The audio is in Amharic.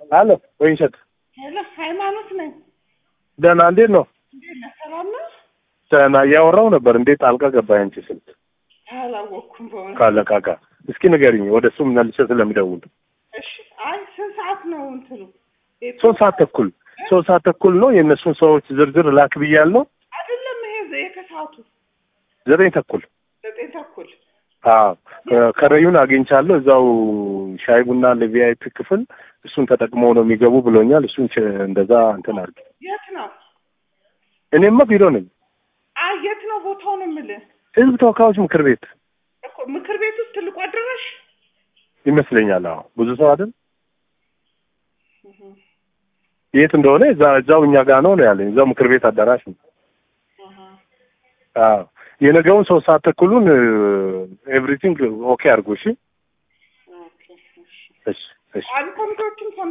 አሎ ወይንሸት ሄሎ ሃይማኖት ነኝ። ደህና እንዴት ነው? እንዴት ነህ? ሰላም ነህ? ደህና እያወራው ነበር። እንዴት ጣልቃ ገባ አንቺ ስልክ አላወቅኩም በእውነት። ካለቃ ጋር? እስኪ ንገሪኝ፣ ወደ እሱም መልሼ ስለምደውል። እሺ። አይ ስንት ሰዓት ነው እንትኑ? ቤቱ? ሶስት ሰዓት ተኩል ሶስት ሰዓት ተኩል ነው። የእነሱን ሰዎች ዝርዝር ላክ ብያለሁ። አይደለም ይሄ ዘ- የከሰዓቱ ዘጠኝ ተኩል ዘጠኝ ተኩል አዎ ከረዩን አግኝቻለሁ። እዛው ሻይ ቡና ለቪአይፒ ክፍል እሱን ተጠቅመው ነው የሚገቡ ብሎኛል። እሱን ች- እንደዛ እንትን አድርጊ። የት ነው? እኔማ ቢሮ ነኝ፣ አይ የት ነው ቦታው ነው የምልህ ህዝብ ተወካዮች ምክር ቤት እኮ ምክር ቤት ውስጥ ትልቁ አዳራሽ ይመስለኛል። አዎ ብዙ ሰው አይደል? የት እንደሆነ እዛ እዛው እኛ ጋር ነው ነው ያለኝ። እዛው ምክር ቤት አዳራሽ ነው። አዎ የነገውን ሶስት ሰዓት ተኩሉን ኤቭሪቲንግ ኦኬ አድርጎ። እሺ ኦኬ እሺ እሺ እሺ አንድ ኮሚቴዎችም